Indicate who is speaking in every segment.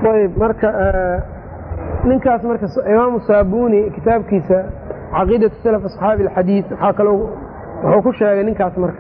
Speaker 1: ayb marka ninkaas marka imaamu saabuni kitaabkiisa caqiidatu salaf asxaabi alxadiid waxaa kaloo wuxuu ku sheegay ninkaas marka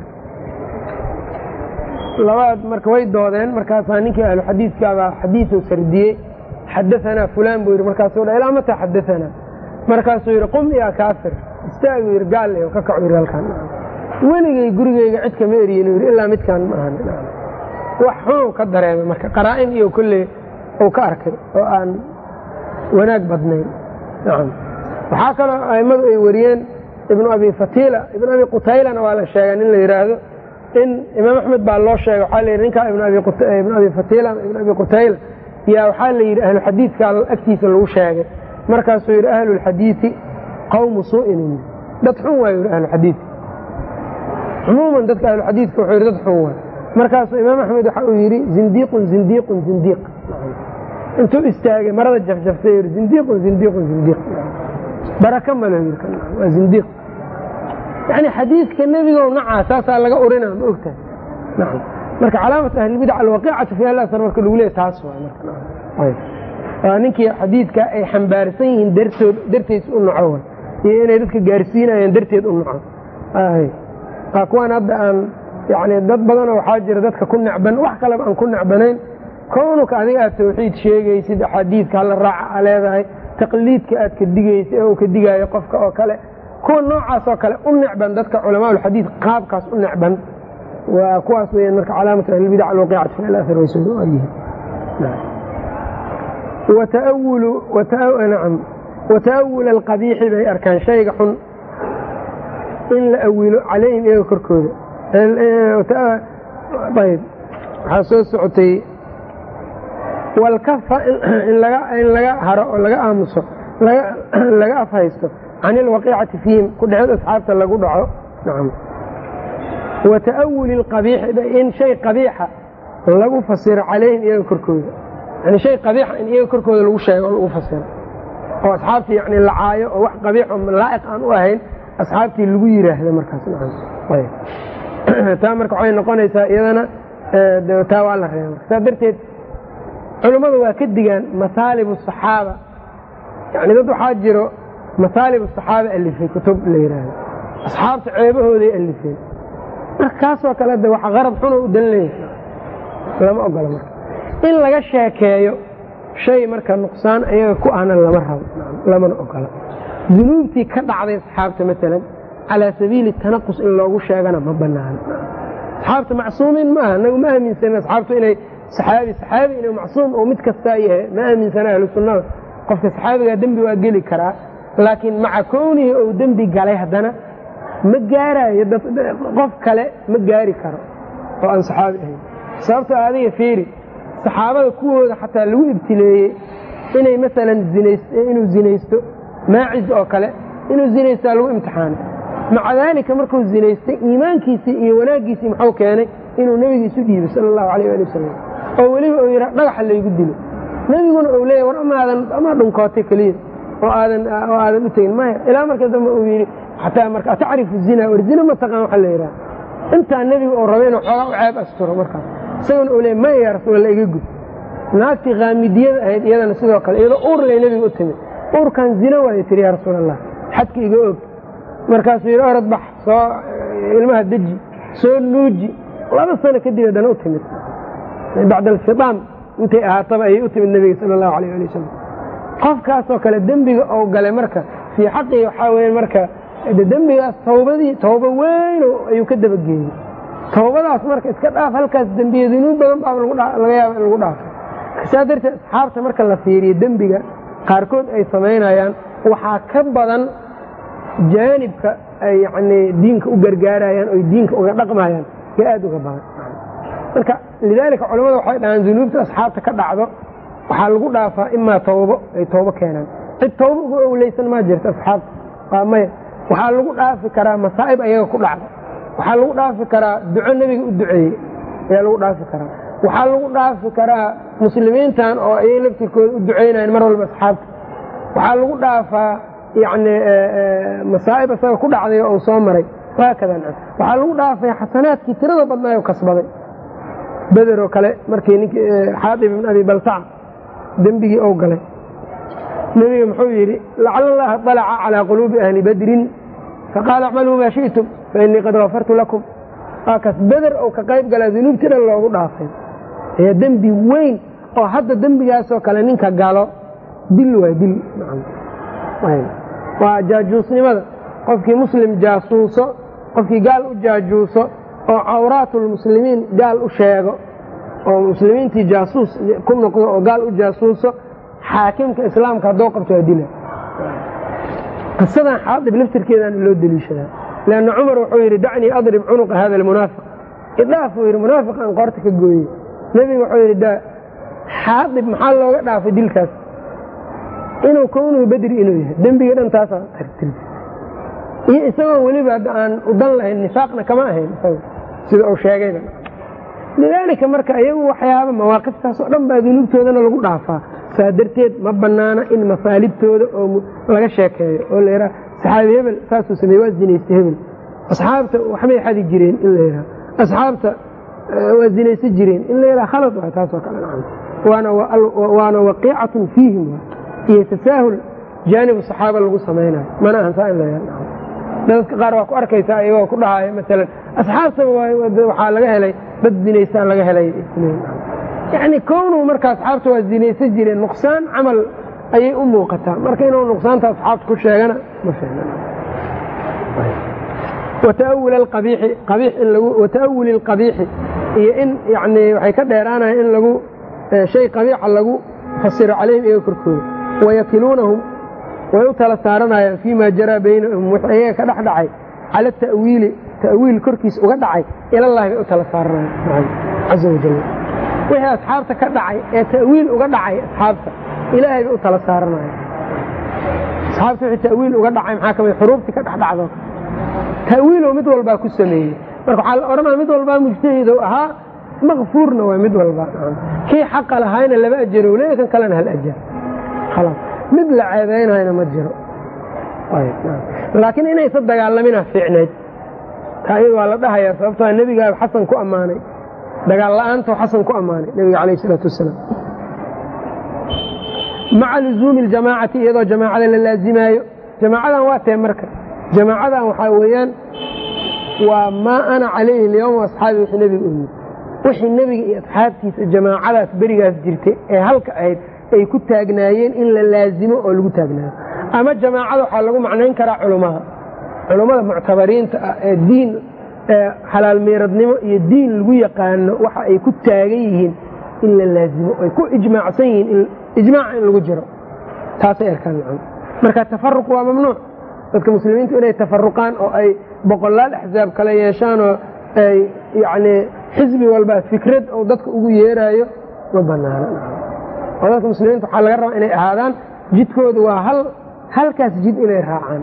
Speaker 1: labaad marka way doodeen markaasaa ninkii ahluxadiidkaabaa xadiiu sardiyey xadaanaa fulaan buu yidhi markaasuu dha ilaa mataa xadaanaa markaasuu yidhi qum yaa kaafir istaaguu yidhi gaal ka kacu yidhi halkaan weligay gurigeyga cid kama eriyin yidhi ilaa midkaan ma ahan wax xunuu ka dareemay marka qaraa'in iyo kolley uu ka arkay oo aan wanaag badnayn nacam waxaa kaloo a'immadu ay wariyeen ibnu abi fatiila ibnu abi qutaylana waa la sheegaa nin la yidhaahdo in imaam axmed baa loo sheegay waxaa la yidhi ninkaa ibnu abi fatiila ibnu abi qutayla yaa waxaa la yidhi ahlu xadiidka agtiisa lagu sheegay markaasuu yidhi ahlu lxadiidi qawmu suu'in dad xun waa yidhi ahlu xadiidka cumuuman dadka ahlu xadiidka wuxuu yidhi dad xun waa markaasuu imaam axmed waxa uu yidhi zindiiqun zindiiqun zindiiq intuu istaagay marada jafjaftay yidhi zindiiqun zindiiqun zindiiq baraka malo yidhi waa zindiiq yani xadiidka nebigo nacaa saasaa laga urina ma ogtahay nacam marka calaamat ahlilbidac alwaqiicatu fi alasar marka lagu leeya taas waa ninkii xadiidka ay xambaarsan yihiin dartood darteed u naco iyo inay dadka gaarsiinayaan darteed u naco waa kuwaan hadda aan yani dad badanoo waxaa jira dadka ku necban wax kaleba aan ku necbanayn kownuka adiga aad tawxiid sheegaysid axaadiidka hala raaca a leedahay taqliidka aad ka digaysid oo ka digaayo qofka oo kale kuwa noocaas oo kale u necban dadka culamaaulxadiid qaabkaas u necban waa kuwaas weyaan marka calaamatu ahlilbidac alwaqiicatu fi alasar way soo yihiin wata'awul alqabiixi bay arkaan shayga xun in la awilo calayhim iyaga korkooda ayb waxaa soo socotay walkafa in laga haro oo laga aamuso laga afhaysto can ilwaqiicati fiihim ku dhexeed asxaabta lagu dhaco nacam wa ta'awuli alqabiixi in shay qabiixa lagu fasiro calayhim iyaga korkooda yani shay qabiixa in iyaga korkooda lagu sheego oo lagu fasiro oo asxaabtii yani la caayo oo wax qabiixo laa'iq aan u ahayn asxaabtii lagu yiraahda markaas taa marka waxay noqonaysaa iyadana taa waa la reeba saa darteed culummadu waa ka digaan masaalib asaxaaba yani dad waxaa jiro masaalib asaxaaba alifay kutub la yidhaahdo asxaabta ceebahooday alifeen marka kaasoo kale de waxa qarab xuno u dan leeyahay lama ogola marka in laga sheekeeyo shay marka nuqsaan ayaga ku ahna lama rabo lamana ogola dunuubtii ka dhacday asxaabta maalan calaa sabiili tanaqus in loogu sheegana ma banaano asxaabta macsuumiin ma aha nagu ma aaminsanin asxaabtu inay saxaabi saxaabi inuu macsuum oo mid kastaa yahay ma aaminsana ahlu sunnada qofka saxaabigaa dembi waa geli karaa laakiin maca kownihi ou dembi galay haddana ma gaarayo qof kale ma gaari karo oo aan saxaabi ahayn sababto adiga fiiri saxaabada kuwooda xataa lagu ibtileeyey inay maalan inuu zinaysto maacis oo kale inuu zinaystaa lagu imtixaanay maca daalika markuu zinaystay iimaankiisii iyo wanaaggiisii muxuu keenay inuu nebiga isu dhiibay sala allahu alayh ali wasalam oo weliba uu yidha dhagaxa laygu dilo nebiguna uu leeya war amaadan amaa dhunkootay keliya oo aadan oo aadan u tegin maya ilaa marka dambe uu yidhi xataa marka atacrifu zina war zina ma taqaan waxa la yidhaha intaa nebiga uu raba inuu xoogaa u ceeb asturo markaas isaguna uu leeya maya yaa rasuul alla iga gud naagtii kaamidiyada ahayd iyadana sidoo kale iyadoo uur lay nebiga u timid uurkan zina waaya tiri yaa rasuul allah xadka iga og markaasuu yidhi orad bax soo ilmaha deji soo nuuji laba sano kadib haddana u timid bacda alfitaam intay ahaataba ayay u timid nebiga sala allahu alayh ali wasalam qofkaasoo kale dembiga ou galay marka fii xaqii waxaa weya marka dembigaas tawbadii tawbo weyn ayuu ka dabageeyey tawbadaas marka iska dhaaf halkaas dembiya dunuub badan baa laga yaaba in lagu dhaafo saa darteed asxaabta marka la fiiriyo dembiga qaarkood ay samaynayaan waxaa ka badan jaanibka ay yani diinka u gargaarayaan oy diinka uga dhaqmayaan yo aad uga badan marka lidaalika culamada waxay dhahaan dunuubta asxaabta ka dhacdo waxaa lagu dhaafaa imaa tawbo ay tawbo keenaan cid tawbo uga owleysan maa jirta asxaabta waa maya waxaa lagu dhaafi karaa masaa'ib ayaga ku dhacda waxaa lagu dhaafi karaa duco nebiga u duceeyey ayaa lagu dhaafi karaa waxaa lagu dhaafi karaa muslimiintan oo ayay laftirkooda u duceynayan mar walba asxaabta waxaa lagu dhaafaa yani masaa'ib isaga ku dhacday oo soo maray haakada waxaa lagu dhaafay xasanaadkii tirada badnaayo kasbaday beder oo kale markii nink xaadib ibn abi baltaca dembigii ou galay nebiga muxuu yidhi lacala allaha dalaca calaa quluubi ahli badrin faqaala acmaluu maa shi'tum fainii qad gafartu lakum waa kaas beder ou ka qayb galaa dunuubtii dhan loogu dhaafay ayaa dembi weyn oo hadda dembigaasoo kale ninka galo dil waa dil waa jaajuusnimada qofkii muslim jaasuuso qofkii gaal u jaajuuso oo cawraatulmuslimiin gaal u sheego oo muslimiintii jaasuus ku noqdo oo gaal u jaasuuso xaakimka islaamka hadduu qabto waa dila qisadan xaadib laftirkeedaana loo deliishadaa leanna cumar wuxuu yidhi dacnii adrib cunuqa hada almunaafiq idhaaf uu yidhi munaafiq aan qoorta ka gooye nebiga wuxuu yidhi da xaadib maxaa looga dhaafay dilkaas inuu kownuhu bedri inuu yahay dembiga dhan taasaa tartirta iyo isagoo weliba aan udan lahayn nifaaqna kama ahayn sida uu sheegayba lidaalika marka iyagu waxyaaba mawaaqiftaas oo dhan baa dunuubtoodana lagu dhaafaa saa darteed ma banaana in masaalibtooda oo laga sheekeeyo oo layihaa saxaabi hebel saasuu sameeye waa zinaystay hebel asxaabta waxbay xadi jireen in la yidhaha asxaabta waa zinaysa jireen in la yidhaha khalad waay taasoo kale waana waqiicatun fiihim iyo tasaahul jaanibu saxaaba lagu samaynayo mana ahan saa in la yidhaha dadka qaar waa ku arkaysaa iyagoo ku dhahaayo maalan asxaabtaba waxaa laga helay dad zinaystaan laga helay yani kownuhu marka asxaabta waa zinaysan jireen nuqsaan camal ayay u muuqataa marka inuu nuqsaanta asxaabta ku sheegana ma wata'awuli alqabiixi iyo in yani waxay ka dheeraanaya in lagu shay qabiixa lagu fasiro calayhim iyaga korkooda wayakiluunahum way u tala saaranayaan fii ma jaraa baynahum wx iyaga ka dhex dhacay cala ta'wiili ta'wiil korkiis uga dhacay ilallahi bay u tala saaranayaan caza wajal wixii asxaabta ka dhacay ee ta'wiil uga dhacay asxaabta ilaahay bay u tala saaranaya asxaabta wixii ta'wiil uga dhacay maxaa kamid xuruuftii ka dhex dhacdo ta'wiiloo mid walbaa ku sameeyey marka waxaa la odhanaya mid walbaa mujtahidow ahaa makfuurna waa mid walba kii xaqa lahayna laba ajarow leeya kan kalena hal ajar khalaas mid la ceebeynayna ma jiro laakiin inaysa dagaalamina fiicnayd taa iyada waa la dhahayaa sababtoo nebigaa xasan ku ammaanay dagaal la'aantoo xasan ku ammaanay nebiga calayh isalaatu wasalaam maca luzuumi aljamaacati iyadoo jamaacada la laazimaayo jamaacadan waa tee marka jamaacadan waxaa weeyaan waa maa ana calayhi alyawma asxaabi wixii nebiga u yiri wixii nebiga iyo asxaabtiisa jamaacadaas berigaas jirtay ee halka ahayd ay ku taagnaayeen in la laazimo oo lagu taagnaayo ama jamaacada waxaa lagu macnayn karaa culummada culummada muctabariinta ah ee diin xalaal miiradnimo iyo diin lagu yaqaano waxa ay ku taagan yihiin in la laazimo ay ku ijmaacsan yihiin ijmaaca in lagu jiro taasay arkaan macna marka tafaruq waa mamnuuc dadka muslimiintu inay tafaruqaan oo ay boqolaal axzaab kala yeeshaan oo ay yacnii xisbi walba fikrad oo dadka ugu yeeraayo ma banaano oo dadka muslimiinta waxaa laga rabaa inay ahaadaan jidkooda waa hal halkaas jid inay raacaan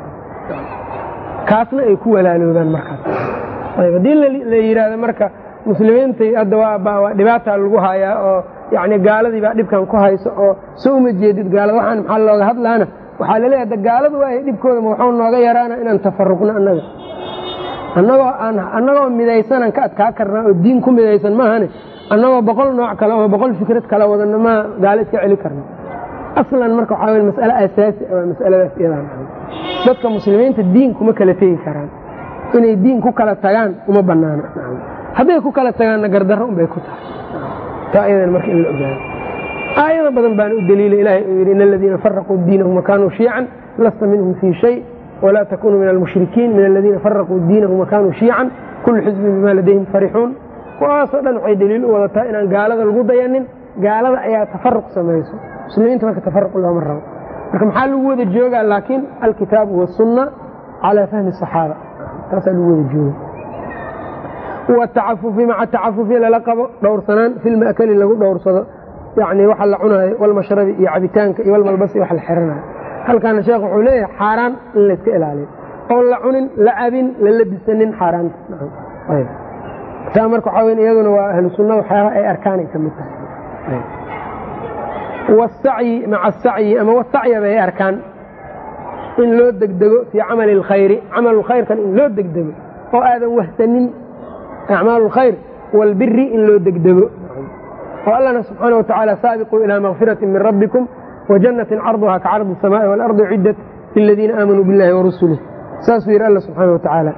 Speaker 1: kaasna ay ku walaaloobaan markaas ayb haddii la yidhaahdo marka muslimiintai hadda waa dhibaata lagu hayaa oo yani gaaladii baa dhibkan ku hayso oo soo uma jeedid gaalada waxaan maxaa looga hadlaana waxaa laleeyahay da gaaladu waay dhibkooda ma waxuu nooga yaraana inaan tafaruqno annaga annagoo aan annagoo midaysanan ka adkaa karnaa oo diin ku midaysan maahane annagoo boqol nooc kale oo boqol fikrad kala wadano ma gaalo iska celi karno aslan marka waxaa wey mas'ale asaasi waa masaladaas iyadaa dadka muslimiinta diin kuma kala tegi karaan inay diin ku kala tagaan uma banaano hadday ku kala tagaanna gardarro unbay ku tahay taa iyadan marka in la ogaado aayado badan baana u daliila ilahay uu yidhi in aladiina faraquu diinahum wakanuu shiican lasta minhum fii shay walaa takunuu min almushrikiin min aladiina faraquu diinahum wakanuu shiican kullu xisbin bima ladayhim farixuun kuwaasoo dhan waxay daliil u wadataa inaan gaalada lagu dayanin gaalada ayaa tafaruq samayso muslimiinta marka tafaruq looma rabo marka maxaa lagu wada joogaa laakiin alkitaabu wasunna calaa fahmi saxaaba taasaa lagu wada jooga watacafufi maca tacafufi lala qabo dhowrsanaan filmakali lagu dhowrsado yani waxa la cunaayo walmashrabi iyo cabitaanka iyo walmalbasi wax la xiranayo halkaana sheekh wuxuu leeyahay xaaraan in layska ilaaliyo oon la cunin la cabin la labisanin xaaraanta taa marka waxaa weyn iyaduna waa ahlu sunna waxyaabaha ay arkaanay ka mid tahay wasacyi maca asacyi ama wasacya bay arkaan in loo degdego fii camali alkhayri camalu khayrkan in loo degdego oo aadan wahsanin acmaalu lkhayr walbiri in loo degdego oo allana subxaana watacaala saabiquu ilaa makfirati min rabbikum wajanatin carduha ka cardi الsamaai waalardi ciddat liladiina aamanuu biاllahi warasulih saasuu yidhi alla subxaana watacaala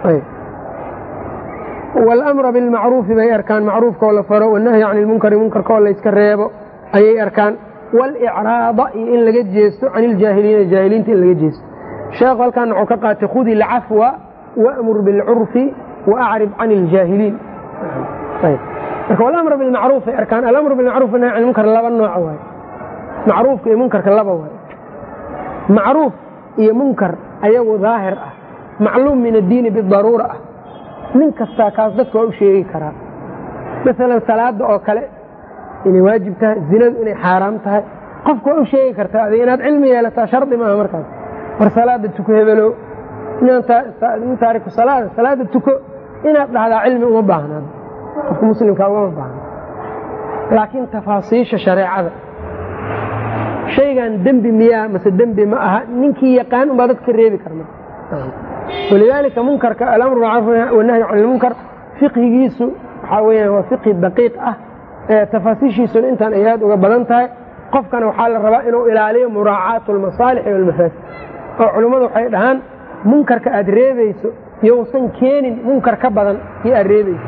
Speaker 1: wاlamra bilmacruufi bay arkaan macruufkaoo la faro wanahyi can ilmunkari munkarkaoo layska reebo ayay arkaan wاlcraada iyo in laga jeesto can iljaahiliina jaahiliinta in laga jeesto sheekhu halkaan wuxuu ka qaatay khudi ilcafwa wamur bilcurfi waacrib can iljaahiliin marka walamr bilmacruuf ay arkaan alamru bilmacruf nahy can munkar laba nooc waay macruufka iyo munkarka laba waay macruuf iyo munkar ayagu daahir ah macluum min addiini bidaruura ah nin kastaa kaas dadka waa u sheegi karaa masalan salaada oo kale inay waajib tahay zinadu inay xaaraam tahay qofka waa u sheegi kartaa adig inaad cilmi yeelataa shardi maaha markaas war salaada tuko hebelow taariku salaada salaada tuko inaad dhahdaa cilmi uma baahnaad qofka muslimkaa ugama baahna laakiin tafaasiisha shareecada shaygan dembi miyaa mase dembi ma aha ninkii yaqaan unbaa dadka reebi karna walidaalika munkarka alamru macruuf wanahyi can ilmunkar fiqhigiisu waxaa weyaan waa fiqhi daqiiq ah tafaasiishiisuna intaan ay aad uga badan tahay qofkana waxaa la rabaa inuu ilaaliyo muraacaatu almasaalixi walmafaasid oo culimmadu waxay dhahaan munkarka aad reebayso yousan keenin munkar ka badan iyo aad reebayso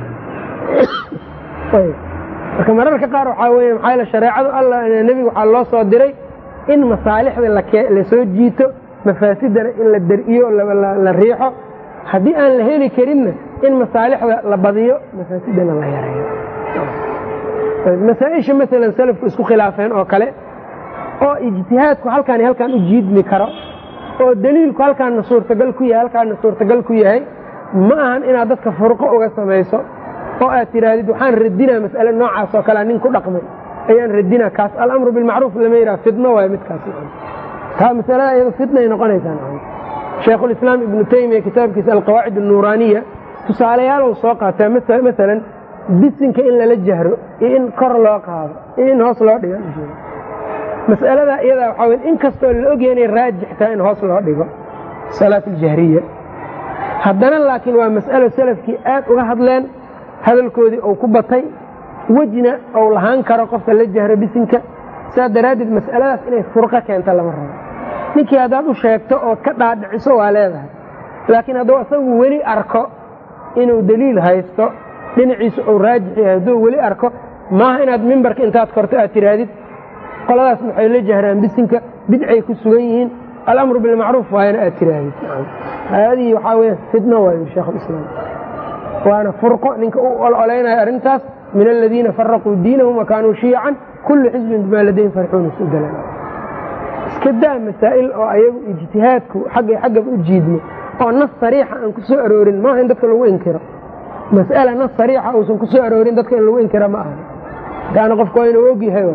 Speaker 1: marka mararka qaar waxaa wey maxaa yeel shareecadu alla nebiga waxaa loo soo diray in masaalixda la soo jiito mafaasidana in la dariyo la riixo haddii aan la heli karinna in masaalixda la badiyo mafaasidana la yareeyo masaaisha maalan salafku isku khilaafeen oo kale oo ijtihaadku halkaan halkaan u jiidmi karo oo daliilku halkaana suurtagal ku yahay halkaana suurtagal ku yahay ma ahan inaad dadka furqo uga samayso oo aad tidhaahdid waxaan radinaa mas'ale noocaas oo kalea nin ku dhaqmay ayaan radinaa kaas alamru bilmacruuf lama yidhaha fidno waayo midkaas taa masalada iyado fidnay noqonaysaa shaykhulislaam ibnu taymiya kitaabkiisa alqawaacid annuuraaniya tusaalayaalow soo qaataa masalan bisinka in lala jahro iyo in kor loo qaado iyo in hoos loo dhigo mas'alada iyadaa waxaa wey in kastoo la ogya inay raajixtaa in hoos loo dhigo salaat aljahriya haddana laakiin waa mas'alo salafkii aad uga hadleen hadalkoodii uu ku batay wejna ou lahaan karo qofka la jahro bisinka saas daraaddeed mas'aladaas inay furqo keento lama rabo ninkii haddaad u sheegto ood ka dhaadhiciso waa leedahay laakiin hadduu asagu weli arko inuu daliil haysto dhinaciisa uu raajix yahay hadduu weli arko maaha inaad mimbarka intaad korto aad tidhaahdid qoladaas waxay la jahraan bisinka bidcay ku sugan yihiin alamru bilmacruuf waayana aad tidhaahdid haadii waxaa weya fidno waayo sheekhulislaam waana furqo ninka u ololaynaya arrintaas min aladiina faraquu diinahum wakaanuu shiyacan kullu xisbin bimaa ladayhim farxuuna isudala iska daa masaa'il oo ayagu ijtihaadku xaggay xaggaba u jiidmo oo nas sariixa aan ku soo aroorin maaha in dadka lagu inkiro mas'ala nas sariixa uusan ku soo aroorin dadka in lagu inkira ma aha daana qofka waa inuu og yahay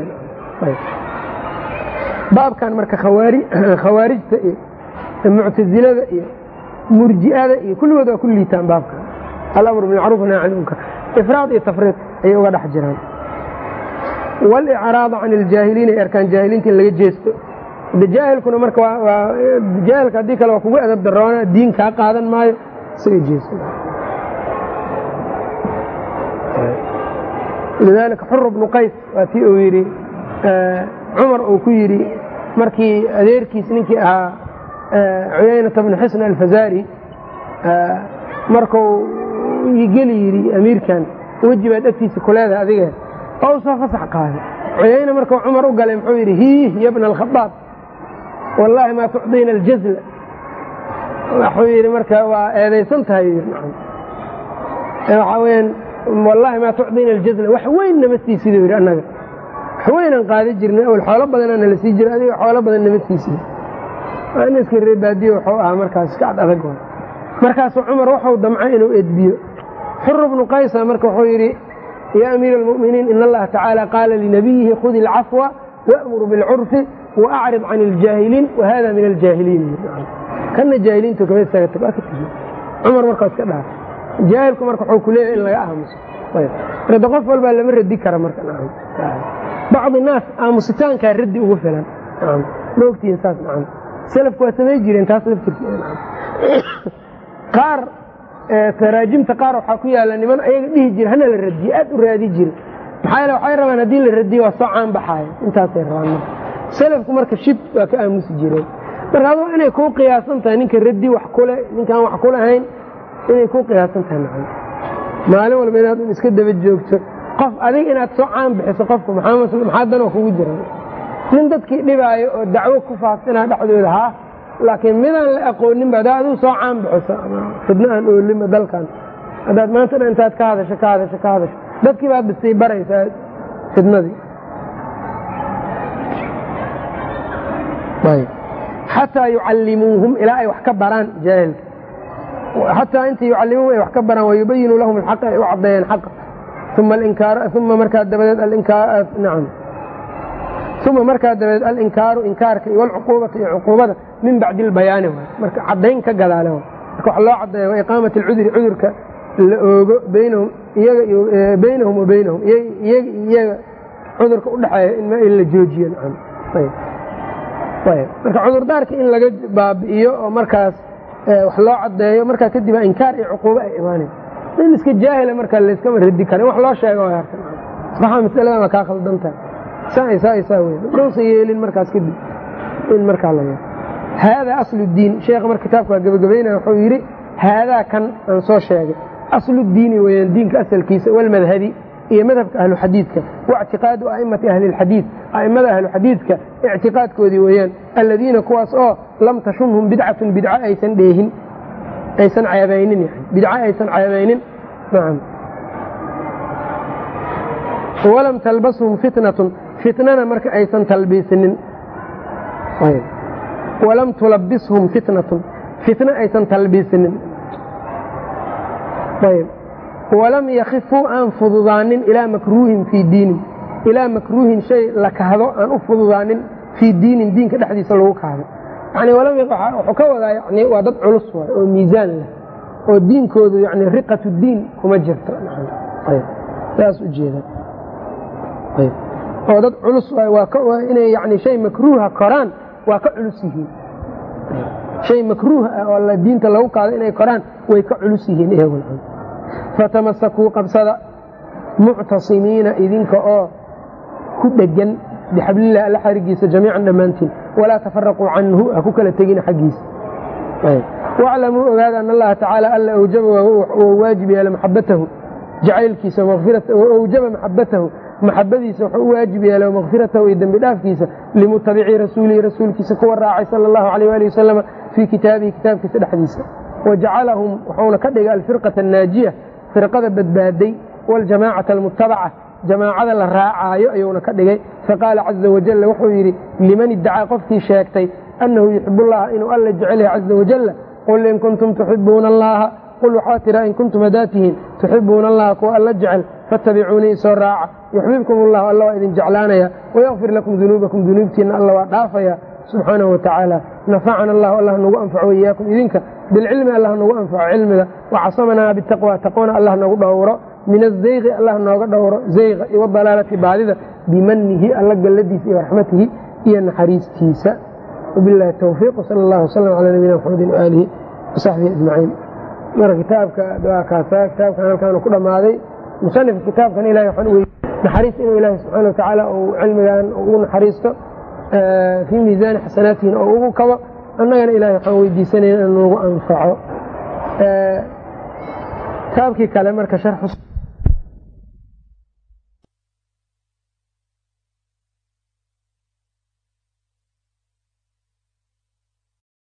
Speaker 1: baabkan marka khawaarijta iyo muctasilada iyo murji'ada iyo kulligood waa ku liitaan baabkan alamru bilmacruuf nahy can ilmunkar ifraad iyo tafriid ayay uga dhex jiraan walicraada can iljaahiliin ay arkaan jaahiliinta in laga jeesto de jaahilkuna marka jaahilka haddii kale waa kugu adab daroona diin kaa qaadan maayo isaga jeeso lidaalika xur bnu qays waa tii uu yidhi cumar uu ku yidhi markii adeerkiis ninkii ahaa cuyaynata bnu xisn alfazaari markuu geli yidhi amiirkan weji baad agtiisa kuleedahay adiga oo u soo fasax qaaday cuyayna markuu cumar u galay muxuu yidhi hiih ya bna alkhadaab wallaahi maa tucdiina aljazla wuxuu yidhi marka waa eedaysan tahay waxaa weyaan wallaahi maa tucdiina aljazla wax weyn nama siisiduu yidhi annaga wax weynaan qaadi jirnay awal xoolo badanaa nala sii jira adiga xoolo badan nama siisida in iska reebaadiyo wuxuu ahaa markaas iska cad adag markaasuu cumar waxuu damcay inuu edbiyo xur bnu qaysa marka wuxuu yidhi yaa amiira almu'miniin in allaha tacaala qaala linabiyihi khudi alcafwa wa'mur bilcurfi waacrid can iljaahiliin wahada min aljaahiliin kana jaahiliintu kama isaga tag waa ka tegi cumar markaa iska dhaaf jaahilku marka wuxuu ku leeyahay in laga aamuso rada qof walbaa lama radi kara marka bacdi naas aamusitaankaa raddi ugu filan ma ogtihiin saas nacam salafku waa samay jireen taas laftirkeeda qaar taraajimta qaar waxaa ku yaalla niman ayaga dhihi jira hana la radiye aad u raadi jira maxaa yeele waxay rabaan haddii la radiyo waa soo caan baxaaya intaasay rabaan marka salafku marka shib waa ka aamusi jireen marka aduu inay kuu qiyaasan tahay ninka radi wax kule ninkaan wax ku lahayn inay kuu qiyaasan tahay macana maalin walba inaad iska daba joogto qof adig inaad soo caan bixiso qofku maxaa danoo kugu jira nin dadkii dhibaayo oo dacwo ku faafsinaa dhexdooda haa laakiin midaan la aqooninba haddaa aduu soo caan bixiso fidno aan oolinba dalkan haddaad maanta dhan intaad ka hadasho ka hadasho ka hadasho dadkii baad bisii baraysaa fidnadii xataa yucallimuuhum ilaa ay wax ka baraan jaahilka xataa inta yucallimuuhum ay wax ka baraan wayubayinu lahum alxaqa ay u caddeeyeen xaqa uma alinkaar uma markaa dabadeed alinkaar nacam uma markaa dabadeed alinkaaru inkaarka iyo walcuquubata iyo cuquubada min bacdi albayaani waay marka caddayn ka gadaale waay marka wax loo caddeeya wa iqaamati alcudri cudurka la oogo baynahum iyaga baynahum wa baynahum iyaga iyaga cudurka udhexeeya in la joojiyo nacam marka cudurdaarka in laga baabi'iyo oo markaas wax loo cadeeyo markaa kadib inkaar iyo cuquubo ay imaanay in iska jaahila marka layskama radi karin wax loo sheego waxa masaladan waa kaa khaldantahay saa saa wey dhowsa yeelin markaas kadib in markaa la yeelo haadaa aslu diin sheekha mar kitaabka waa gabagabaynaya wuxuu yidhi haadaa kan aan soo sheegay aslu diini weyaan diinka asalkiisa walmadhabi iyo madhabka ahlu xadiidka waictiqaadu aimati ahli lxadiid aimada ahlu xadiidka ictiqaadkoodii weeyaan aladiina kuwaas oo lam tashunhum bidcatun bidco aysan dheehin aysan ceebaynin bidco aysan ceebaynin nacam walam talbashum fitnatun fitnana marka aysan talbiisinin walam tulabishum fitnatun fitna aysan talbiisinin ayb walam yakifuu aan fududaanin ilaa makruuhin fii diinin ilaa makruuhin shay la kahdo aan u fududaanin fii diinin diinka dhexdiisa lagu kahdo yani wuxuu ka wadaa yani waa dad culus waay oo miisaan leh oo diinkoodu yani riqatu diin kuma jirto saas ujeeda oo dad culus waay inay yani shay makruuha koraan waa ka culus yihiin shay makruuh ah oo diinta lagu kaado inay koraan way ka culus yihiin iyagu fatamasakuu qabsada muctasimiina idinka oo ku dhegan bixablilah alla xarigiisa jamiican dhammaantiin walaa tafaraquu canhu ha ku kala tegina xaggiisa waclamuu ogaada an allaha tacaala alla awjaba wou waajib yeela maxabatahu jacaylkiisa awjaba maxabatahu maxabadiisa wuxuu u waajib yeela makfiratahu iyo dembi dhaafkiisa limutabicii rasuulihi rasuulkiisa kuwa raacay sala allahu alayh ali wasalama fii kitaabihi kitaabkiisa dhexdiisa wajacalahum wuxuuna ka dhigay alfirqata annaajiya firqada badbaaday waljamaacata almutabaca jamaacada la raacaayo ayuuna ka dhigay faqaala caza wajalla wuxuu yidhi liman iddacaa qofkii sheegtay annahu yuxib allaha inuu alla jecel yahay caza wajalla qul in kuntum tuxibuuna allaha qul waxaa tiraa in kuntum haddaad tihiin tuxibuuna allaha kuwa alla jecel fattabicuunii isoo raaca yuxbibkum allahu alla waa idin jeclaanaya wayakfir lakum dunuubakum dunuubtiinna alla waa dhaafaya subxaanahu watacaala nafacana allahu allah nagu anfaco iyaakum idinka bilcilmi allah nagu anfaco cilmiga wacasamanaa bitaqwa taqwana allah nagu dhowro min azayqi allah nooga dhowro zayqa iyo wadalaalati baadida bimanihi alla galladiisa iyo raxmatihi iyo naxariistiisa wabilahi towfiiq sal allah wslam calaa nabiyina maxamedin waaalihi wasaxbihi ajmaciin marka kitaabka waa kaasa kitaabkan halkaanu ku dhammaaday musanifka kitaabkan ilahay waxaan u naxariis inuu ilaahi subxaana watacaala uu cilmigan ugu naxariisto fii miisaani xasanaatihina oo ugu kabo annagana ilahay waxaan weydiisanayna in nagu anfaco kitaabkii kale marka